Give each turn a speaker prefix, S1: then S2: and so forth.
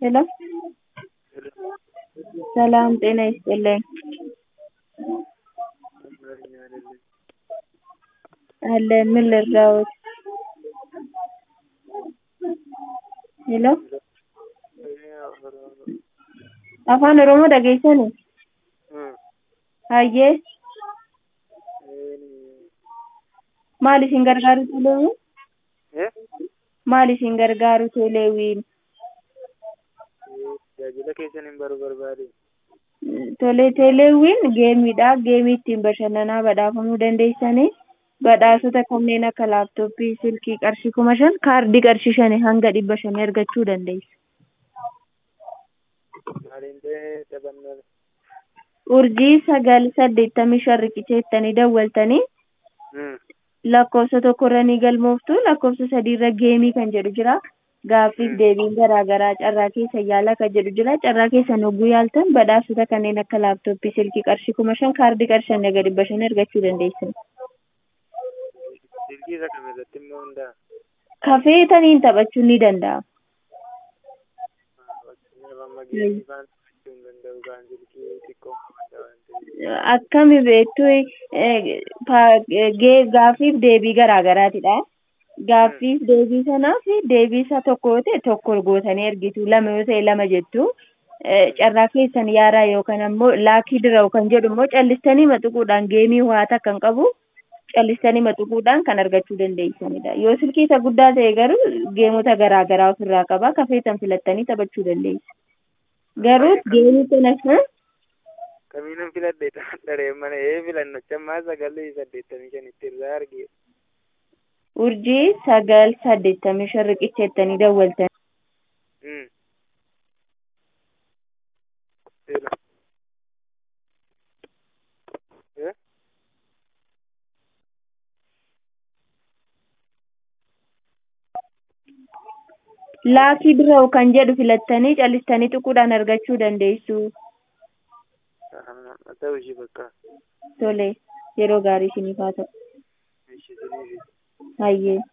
S1: ሄሎ ሰላም ጤና ይስጥልኝ። አለን ምን ልርዳዎት? ሄሎ afaan oromoo dhageessani hayyee maal isin gargaaru teleewwiin maal isin gargaaru teleewwiin
S2: tajaajila keessan hin baru barbaade
S1: tole teleewwiin geemiidha geemii ittiin bashannanaa badhaafamuu dandeessanii badhaasota kanneen akka laaptooppii silkii qarshii kuma shan kaardii qarshii shani hanga dhibba shanii argachuu dandeessu.
S2: maaliin ta'e taphannoo
S1: urjii sagal saddeettamii shan riqicheettanii dawwaltanii lakkoofsa tokkorra ni galmooftu lakkoofsa sadiirra geemii kan jedhu jira gaaffiif deebiin garaagaraa carraa keessa yaala kan jedhu jira carraa keessan hogguu yaaltan badhaasota kanneen akka laaptooppii silkii qarshii kuma shan kaardii qarshii shan egaa dhibba shan argachuu dandeessan.
S2: silkii isa kam irratti immoo hundaa
S1: kafeetaniin taphachuun ni danda'ama.
S2: fakkeenyaaf amma geemii faan taphachuu hin danda'u kaan silkii xiqqoo qabadha waan ta'eef
S1: akkami beektu gaaffiif deebii garaagaraatidha. Gaaffiif deebii sanaaf deebii isa tokko yoo ta'e tokko gootanii ergitu lama yoo ta'e lama jettu carraa keessan yaaraa yookaan ammoo laakii dirawu kan jedhu immoo callistanii maxuquudhaan geemii ho'aata kan qabu callistanii maxuquudhaan kan argachuu dandeessanidha. Yoo silkii isa guddaa ta'e garuu geemota garaagaraa ofirraa qaba kafeetan filattanii taphachuu dandeessu. Garuu geemii kana
S2: kamiinuu filadhe dharee mana ee filanno cammaa sagalii saddeettamii shanitti irraa argee
S1: urjii sagal saddeettamii shan riqicheettanii dawwaltan. laakii dirawu kan jedhu filattanii callistanii xuquudhaan argachuu dandeessu.
S2: ta'u ishii bakka
S1: Tole yeroo gaarii isiniif haa ta'u.
S2: ishii siniifi
S1: Hayyee.